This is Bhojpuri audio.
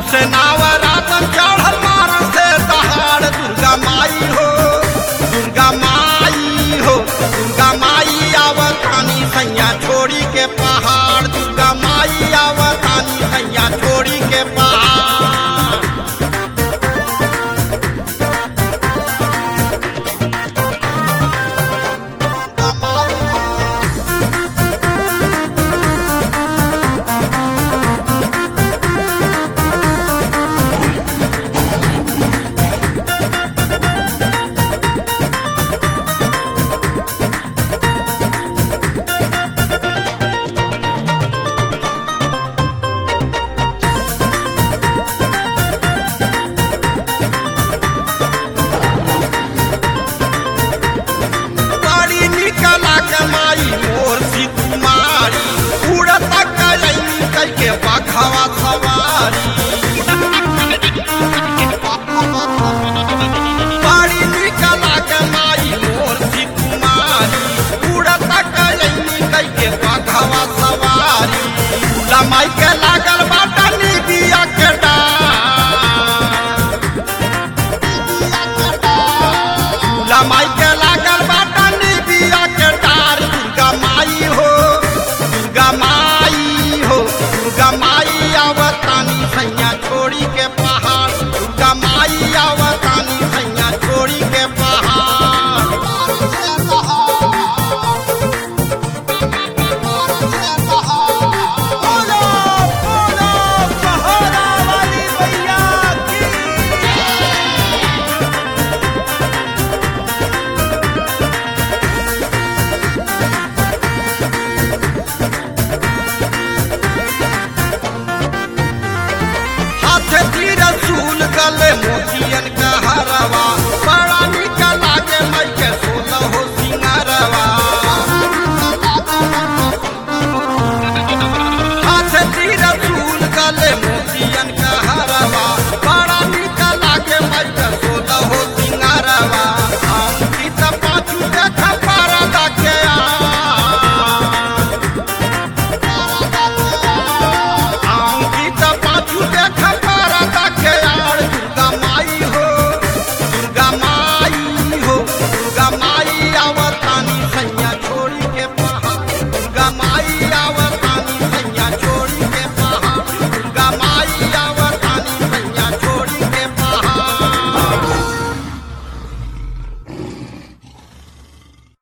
से नावरातन चढ़ल मार से दहाड़ दुर्गा माई हो दुर्गा माई हो दुर्गा माई आवतानी सैया छोड़ी के पहाड़ दुर्गा माई आवतानी सैया छोड़ी के पहाड़ बड़ी निकला कमाई मोर सी कुमारी उड़त कलई कई के बखवा सवारी बड़ी निकला कमाई मोर सी कुमारी उड़त कलई कई के बखवा सवारी लमाई के लागल बाटा निबिया के डार लमाई के